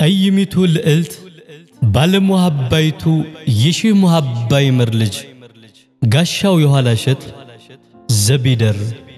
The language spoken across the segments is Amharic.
ጠይሚቱ ልዕልት ባለሙሃባይቱ የሺህ ሙሃባ ይመር ልጅ ጋሻው የኋላ እሸት ዘቢደር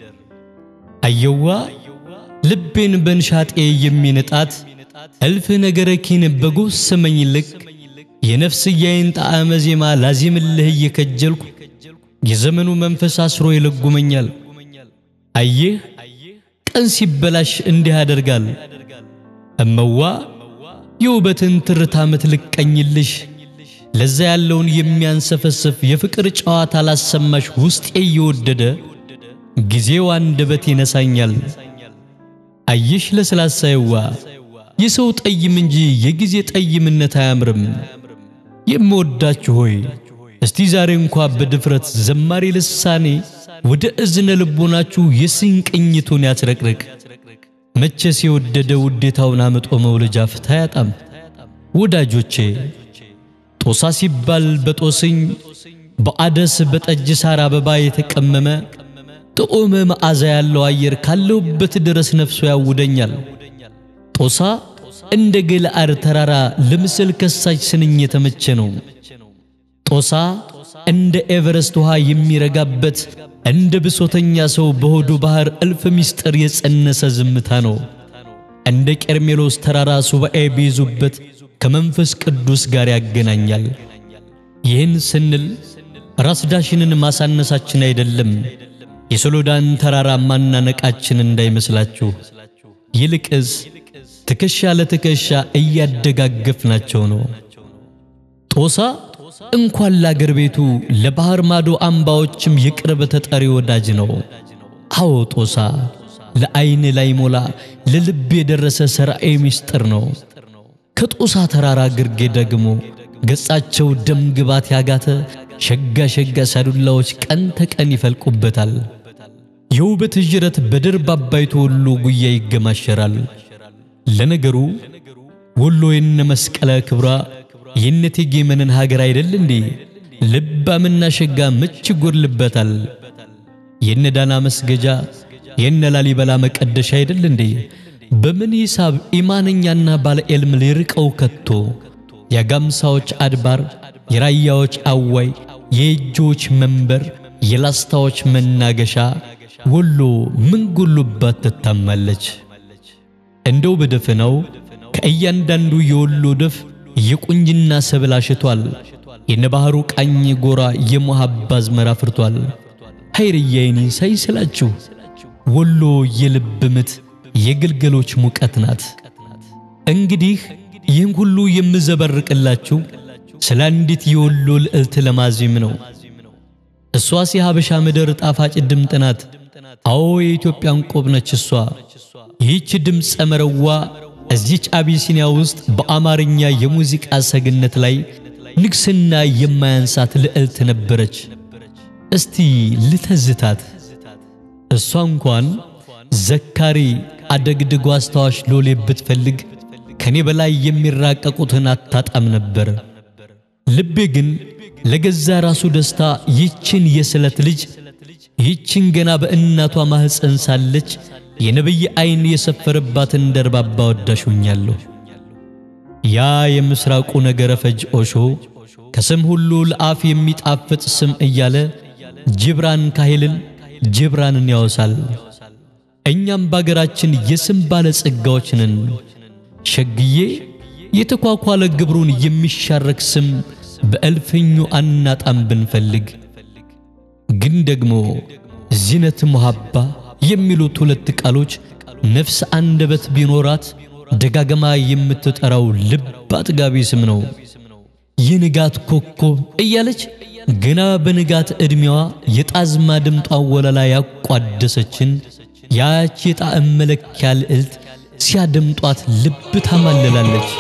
አየዋ ልቤን በንሻጤ የሚንጣት እልፍ ነገረ ኪን በጎሰመኝ ልክ የነፍስያዬን ጣዕመ ዜማ ላዚምልህ እየከጀልኩ የዘመኑ መንፈስ አስሮ ይለጉመኛል። አየህ ቀን ሲበላሽ እንዲህ ያደርጋል። እመዋ የውበትን ትርታ ምትልቀኝልሽ ለዛ ያለውን የሚያንሰፈስፍ የፍቅር ጨዋታ ላሰማሽ ውስጤ እየወደደ ጊዜው አንደበት ይነሳኛል። አየሽ ለስላሳይዋ የሰው ጠይም እንጂ የጊዜ ጠይምነት አያምርም። የምወዳችሁ ሆይ እስቲ ዛሬ እንኳ በድፍረት ዘማሪ ልሳኔ ወደ እዝነ ልቦናችሁ የስንቅኝቱን ያስረቅርቅ። መቼስ የወደደ ውዴታውን አምጦ መውለጃ ፍታ ያጣም። ወዳጆቼ ጦሳ ሲባል በጦስኝ በአደስ በጠጅ ሳር አበባ የተቀመመ ጥዑም መዓዛ ያለው አየር ካለሁበት ድረስ ነፍሶ ያውደኛል። ጦሳ እንደ ገለዓድ ተራራ ለምስል ከሳች ስንኝ የተመቸ ነው። ጦሳ እንደ ኤቨረስት ውሃ የሚረጋበት እንደ ብሶተኛ ሰው በሆዱ ባህር እልፍ ምስጢር የጸነሰ ዝምታ ነው። እንደ ቀርሜሎስ ተራራ ሱባኤ ቢይዙበት ከመንፈስ ቅዱስ ጋር ያገናኛል። ይህን ስንል ራስ ዳሽንን ማሳነሳችን አይደለም፣ የሶሎዳን ተራራ ማናነቃችን እንዳይመስላችሁ። ይልቅስ ትከሻ ለትከሻ እያደጋገፍናቸው ነው። ጦሳ እንኳን ለአገር ቤቱ ለባህር ማዶ አምባዎችም የቅርብ ተጠሪ ወዳጅ ነው። አዎ ጦሳ ለዓይን ላይ ሞላ ለልብ የደረሰ ሠራኤ ምስጢር ነው። ከጦሳ ተራራ ግርጌ ደግሞ ገጻቸው ደም ግባት ያጋተ ሸጋ ሸጋ ሳዱላዎች ቀን ተቀን ይፈልቁበታል። የውበት ጅረት በደርብ አባይቶ ወሎ ጉያ ይገማሸራል። ለነገሩ ወሎ የነ መስቀለ ክብራ የነ እቴጌ መነን ሀገር አይደል እንዴ? ልባምና ሸጋ ምች ይጎድልበታል። የነ ዳና መስገጃ የነ ላሊበላ መቀደሻ አይደል እንዴ? በምን ሂሳብ ኢማነኛና ባለ ዕልም ሊርቀው ከቶ? የጋምሳዎች አድባር፣ የራያዎች አዋይ፣ የእጆች መንበር፣ የላስታዎች መናገሻ ወሎ ምን ጎሎባት ትታማለች? እንደው በደፈናው ከእያንዳንዱ የወሎ ደፍ የቁንጅና ሰብል አሽቷል። የነባህሩ ቃኝ ጎራ የሙሃባ አዝመራ ፍርቷል። ኃይርያይኒ ሳይስላችሁ ወሎ የልብ ምት የግልገሎች ሙቀት ናት። እንግዲህ ይህን ሁሉ የምዘበርቅላችሁ ስለ አንዲት የወሎ ልዕልት ለማዜም ነው። እሷስ የሀበሻ ምድር ጣፋጭ ድምጥ ናት። አዎ የኢትዮጵያን ቆብ ነች እሷ። ይህች ድምፀ መረዋ እዚች አቢሲኒያ ውስጥ በአማርኛ የሙዚቃ ሰግነት ላይ ንግስና የማያንሳት ልዕልት ነበረች። እስቲ ልተዝታት። እሷ እንኳን ዘካሪ አደግድጎ አስታዋሽ ሎሌ ብትፈልግ ከኔ በላይ የሚራቀቁትን አታጣም ነበር። ልቤ ግን ለገዛ ራሱ ደስታ ይችን የስለት ልጅ ይችን ገና በእናቷ ማህፀን ሳለች የነብይ አይን የሰፈረባትን ደርባባ ወዳሹኛለሁ። ያ የምስራቁ ነገረ ፈጅ ኦሾ ከስም ሁሉ ለአፍ የሚጣፍጥ ስም እያለ ጅብራን ካሄልን ጅብራንን ያወሳል። እኛም በአገራችን የስም ባለ ጸጋዎች ነን። ሸግዬ የተኳኳለ ግብሩን የሚሻረክ ስም በእልፍኙ አናጣም ብንፈልግ። ግን ደግሞ ዚነት ሙሃባ የሚሉት ሁለት ቃሎች ነፍስ አንደበት ቢኖራት ደጋገማ የምትጠራው ልብ አጥጋቢ ስም ነው። የንጋት ኮከብ እያለች ገና በንጋት ዕድሜዋ የጣዝማ ድምጧ ወለላ ያቋደሰችን ያች የጣዕም መለኪያ ልዕልት ሲያደምጧት ልብ ታማልላለች።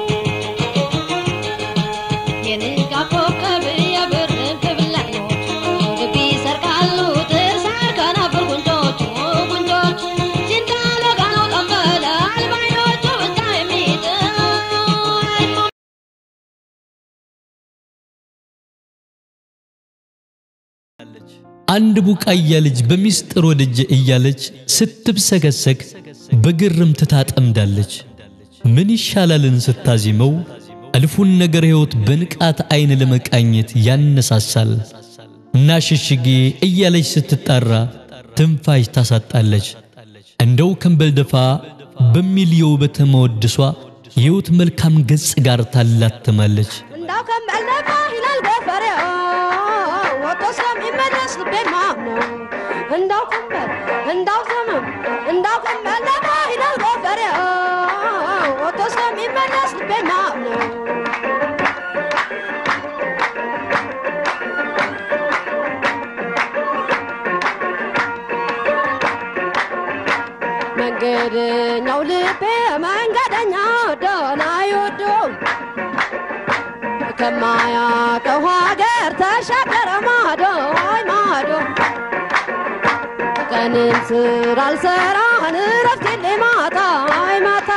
አንድ ቡቃያ ልጅ በሚስጥር ወደጀ እያለች ስትብሰከሰክ በግርምት ታጠምዳለች። ምን ይሻላልን ስታዚመው እልፉን ነገር ሕይወት በንቃት አይን ለመቃኘት ያነሳሳል እና ሽሽጌ እያለች ስትጣራ ትንፋሽ ታሳጣለች። እንደው ከንበል ደፋ በሚል የውበት መወድሷ የሕይወት መልካም ገጽ ጋር ታላትማለች። እንዳው ከመለማ ይላል ገፈሬው ወጥቶ ስለሚመለስ ልቤ ማምነው እንዳው ከመል እንዳው ዘመም እንዳው ከመለማ ይላል ገፈሬው ወጥቶ ስለሚመለስ ልቤ ማምነው መንገደኛው ልቤ መንገደኛው ደህና ይወደው ከማያውቀው ሀገር ተሻገረ ማዶ አይ ማዶ ቀንን ስራ አልሰራን እረፍት የለኝ ማታ አይ ማታ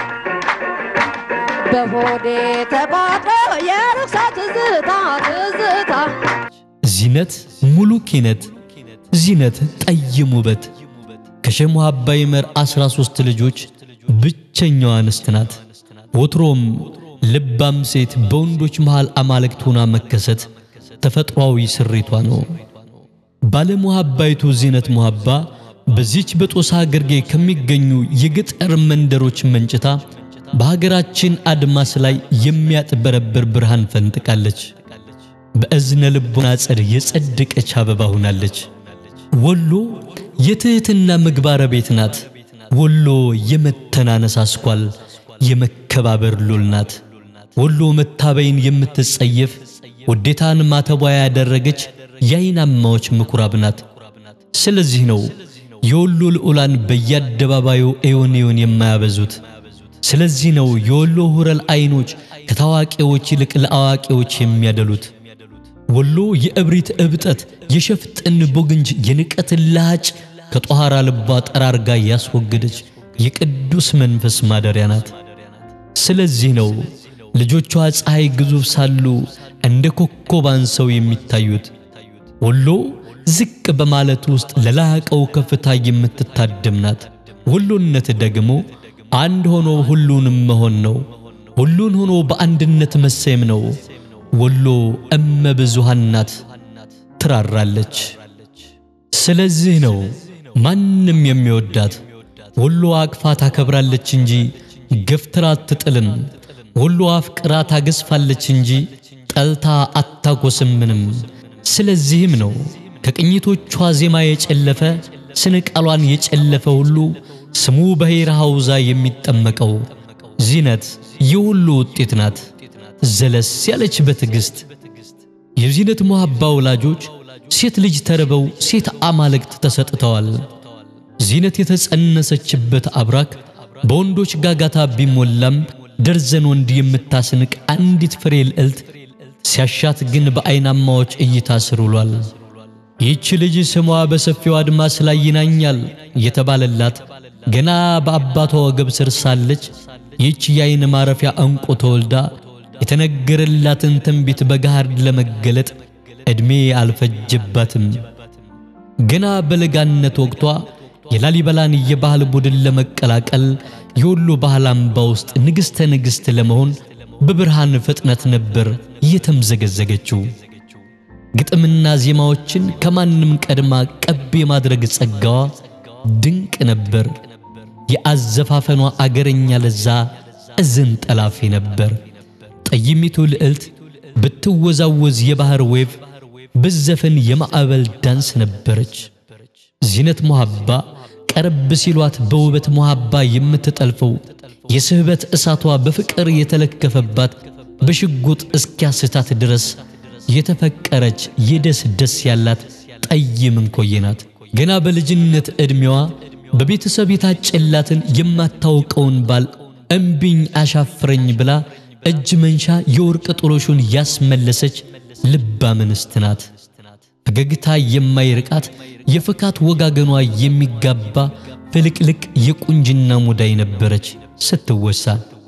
በሆዴ ተቋጥሮ የርኩሳ ትዝታ ትዝታ ዚነት ሙሉ ኪነት ዚነት ጠይም ውበት ከሸህ ሙሀባ ይመር አስራ ሦስት ልጆች ብቸኛዋ እንስት ናት። ወትሮም ልባም ሴት በወንዶች መሃል አማልክት ሆና መከሰት ተፈጥሯዊ ስሪቷ ነው። ባለ ሙሀባይቱ ዚነት ሙሀባ በዚች በጦሳ ግርጌ ከሚገኙ የገጠር መንደሮች መንጭታ በሀገራችን አድማስ ላይ የሚያጥበረብር ብርሃን ፈንጥቃለች። በእዝነ ልቦና ጸድ የጸደቀች አበባ ሆናለች። ወሎ የትህትና ምግባረ ቤት ናት። ወሎ የመተናነስ አስኳል የመከባበር ሉል ናት። ወሎ መታበይን የምትጸየፍ ውዴታን ማተቧ ያደረገች የአይናማዎች ምኩራብ ናት። ስለዚህ ነው የወሎ ልዑላን በየአደባባዩ ኤዮን ኤዮን የማያበዙት። ስለዚህ ነው የወሎ ሁረል አይኖች ከታዋቂዎች ይልቅ ለአዋቂዎች የሚያደሉት። ወሎ የእብሪት እብጠት፣ የሸፍጥን ቦግንጅ፣ የንቀትን ላጭ ከጧሃራ ልቧ ጠራርጋ ያስወገደች የቅዱስ መንፈስ ማደሪያ ናት። ስለዚህ ነው ልጆቿ ፀሐይ ግዙፍ ሳሉ እንደ ኮከብ አንሰው የሚታዩት። ወሎ ዝቅ በማለት ውስጥ ለላቀው ከፍታ የምትታደም ናት። ወሎነት ደግሞ አንድ ሆኖ ሁሉንም መሆን ነው። ሁሉን ሆኖ በአንድነት መሰየም ነው። ወሎ እመ ብዙሃን ናት፣ ትራራለች። ስለዚህ ነው ማንም የሚወዳት። ወሎ አቅፋ ታከብራለች እንጂ ገፍትራ አትጥልም። ወሎ አፍቅራ ታገዝፋለች እንጂ ጠልታ አታጎስምንም። ስለዚህም ነው ከቅኝቶቿ ዜማ የጨለፈ ስነ ቃሏን የጨለፈ ሁሉ ስሙ በሄራ ሐውዛ የሚጠመቀው። ዚነት የሁሉ ውጤት ናት፣ ዘለስ ያለች በትዕግሥት። የዚነት ሙሀባ ወላጆች ሴት ልጅ ተርበው ሴት አማልክት ተሰጥተዋል። ዚነት የተጸነሰችበት አብራክ በወንዶች ጋጋታ ቢሞላም ደርዘን ወንድ የምታስንቅ አንዲት ፍሬ ልዕልት ሲያሻት ግን በአይናማዎች እይታ ስር ውሏል። ይህች ልጅ ስሟ በሰፊው አድማስ ላይ ይናኛል የተባለላት ገና በአባቷ ወገብ ስር ሳለች ይህች የአይን ማረፊያ ዕንቁ ተወልዳ የተነገረላትን ትንቢት በገሃድ ለመገለጥ ዕድሜ አልፈጀባትም። ገና በለጋነት ወቅቷ የላሊበላን የባህል ቡድን ለመቀላቀል የወሎ ባህል አምባ ውስጥ ንግሥተ ንግሥት ለመሆን በብርሃን ፍጥነት ነበር የተምዘገዘገችው። ግጥምና ዜማዎችን ከማንም ቀድማ ቀብ የማድረግ ጸጋዋ ድንቅ ነበር። የአዘፋፈኗ አገረኛ ለዛ እዝን ጠላፊ ነበር። ጠይሚቱ ልዕልት ብትወዛወዝ የባህር ዌቭ ብዘፈን የማዕበል ዳንስ ነበረች። ዚነት ሙሀባ ቀረብ ሲሏት በውበት ሙሀባ የምትጠልፈው የስህበት እሳቷ በፍቅር የተለከፈባት በሽጉጥ እስኪያስታት ድረስ የተፈቀረች የደስ ደስ ያላት ጠይም እንኮዬ ናት። ገና በልጅነት ዕድሜዋ በቤተሰብ የታጨላትን የማታውቀውን ባል እምቢኝ አሻፍረኝ ብላ እጅ መንሻ የወርቅ ጥሎሹን ያስመለሰች ልባም እንስት ናት። ፈገግታ የማይርቃት የፍካት ወጋገኗ የሚጋባ ፍልቅልቅ የቁንጅና ሙዳይ ነበረች ስትወሳ።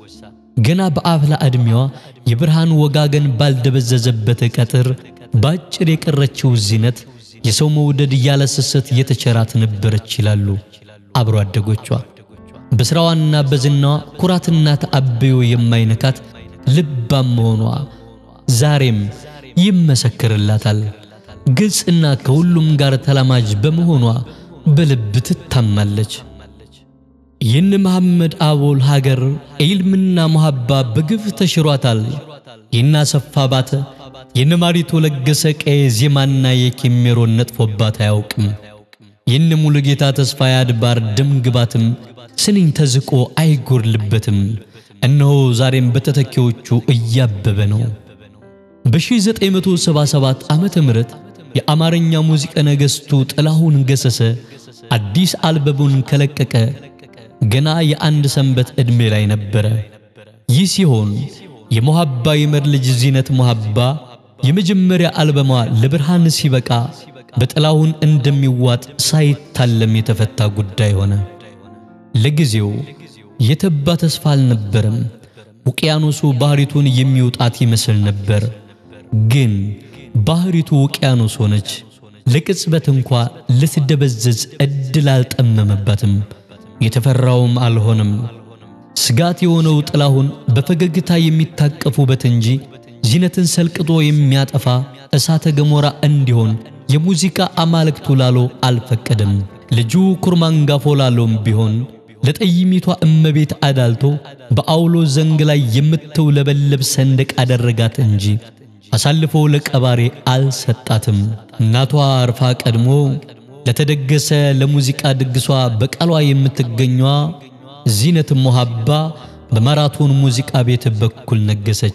ገና በአፍላ ዕድሜዋ የብርሃን ወጋገን ባልደበዘዘበት ቀጥር ባጭር የቀረችው ዚነት የሰው መውደድ ያለ ስስት የተቸራት ነበረች ይላሉ አብሮ አደጎቿ። በሥራዋና በዝናዋ ኩራትና ተአብዮ የማይነካት ልባም መሆኗ ዛሬም ይመሰክርላታል። ግልጽና ከሁሉም ጋር ተላማጅ በመሆኗ በልብ ትታማለች። ይህን መሐመድ አቦል ሀገር ኢልምና መሐባ በግፍ ተሽሯታል። ይህን አሰፋ ባተ ይህን ማሪቶ ለገሰ ቀየ ዜማና የኬሜሮን ነጥፎባት አያውቅም። ይህን ሙሉ ጌታ ተስፋ ያድባር ደም ግባትም ስንኝ ተዝቆ አይጎርልበትም። እነሆ ዛሬም በተተኪዎቹ እያበበ ነው። በ1977 ዓመተ ምህረት የአማርኛ ሙዚቃ ነገሥቱ ጥላሁን ገሰሰ አዲስ አልበሙን ከለቀቀ ገና የአንድ ሰንበት ዕድሜ ላይ ነበረ። ይህ ሲሆን የሞሐባ ይመር ልጅ ዚነት ሞሐባ የመጀመሪያ አልበሟ ለብርሃን ሲበቃ በጥላሁን እንደሚዋጥ ሳይታለም የተፈታ ጉዳይ ሆነ። ለጊዜው የተባ ተስፋ አልነበረም። ውቅያኖሱ ባህሪቱን የሚውጣት ይመስል ነበር። ግን ባህሪቱ ውቅያኖስ ሆነች። ለቅጽበት እንኳ ልትደበዘዝ ዕድል አልጠመመባትም። የተፈራውም አልሆነም። ስጋት የሆነው ጥላሁን በፈገግታ የሚታቀፍ ውበት እንጂ ዚነትን ሰልቅጦ የሚያጠፋ እሳተ ገሞራ እንዲሆን የሙዚቃ አማልክቱ ላሎ አልፈቀደም። ልጁ ኩርማንጋፎ ላሎም ቢሆን ለጠይሚቷ እመቤት አዳልቶ በአውሎ ዘንግ ላይ የምትውለበለብ ሰንደቅ አደረጋት እንጂ አሳልፎ ለቀባሬ አልሰጣትም። እናቷ አርፋ ቀድሞ ለተደገሰ ለሙዚቃ ድግሷ በቃሏ የምትገኟ ዚነት ሞሐባ በማራቶን ሙዚቃ ቤት በኩል ነገሰች።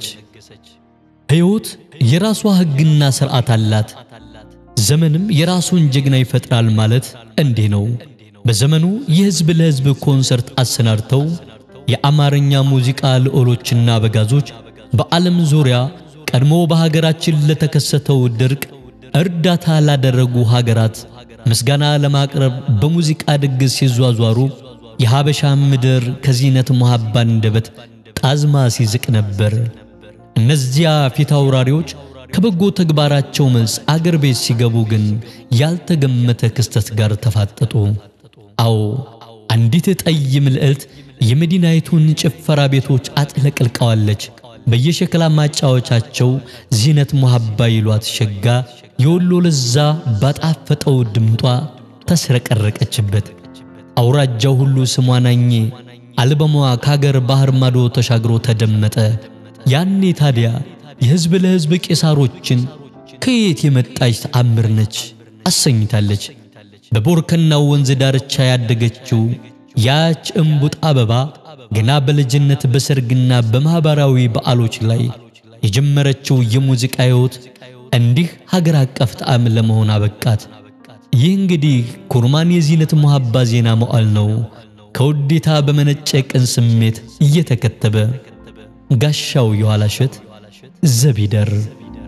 ሕይወት የራሷ ሕግና ሥርዓት አላት። ዘመንም የራሱን ጀግና ይፈጥራል ማለት እንዲህ ነው። በዘመኑ የሕዝብ ለሕዝብ ኮንሰርት አሰናድተው የአማርኛ ሙዚቃ ልዑሎችና በጋዞች በዓለም ዙሪያ ቀድሞ በሀገራችን ለተከሰተው ድርቅ እርዳታ ላደረጉ ሀገራት ምስጋና ለማቅረብ በሙዚቃ ድግስ ሲዟዟሩ የሀበሻ ምድር ከዚነት ሞሐባ አንደበት ጣዝማ ሲዝቅ ነበር። እነዚያ ፊት አውራሪዎች ከበጎ ተግባራቸው መልስ አገር ቤት ሲገቡ ግን ያልተገመተ ክስተት ጋር ተፋጠጡ። አዎ አንዲት ጠይም ልዕልት የመዲናይቱን ጭፈራ ቤቶች አጥለቅልቀዋለች። በየሸክላ ማጫወቻቸው ዚነት ሞሐባ ይሏት ሸጋ የወሎ ለዛ ባጣፈጠው ድምጧ ተስረቀረቀችበት። አውራጃው ሁሉ ስሟ ናኘ። አልበሟ ከአገር ባህር ማዶ ተሻግሮ ተደመጠ። ያኔ ታዲያ የሕዝብ ለሕዝብ ቄሳሮችን ከየት የመጣች ተአምር ነች አሰኝታለች። በቦርከናው ወንዝ ዳርቻ ያደገችው ያች እምቡጥ አበባ ገና በልጅነት በሰርግና በማኅበራዊ በዓሎች ላይ የጀመረችው የሙዚቃ ሕይወት እንዲህ ሀገር አቀፍ ጣዕም ለመሆን አበቃት። ይህ እንግዲህ ኩርማን የዚነት ሞሐባ ዜና መዋዕል ነው። ከውዴታ በመነጨ ቅን ስሜት እየተከተበ ጋሻው የኋላ እሸት ዘቢደር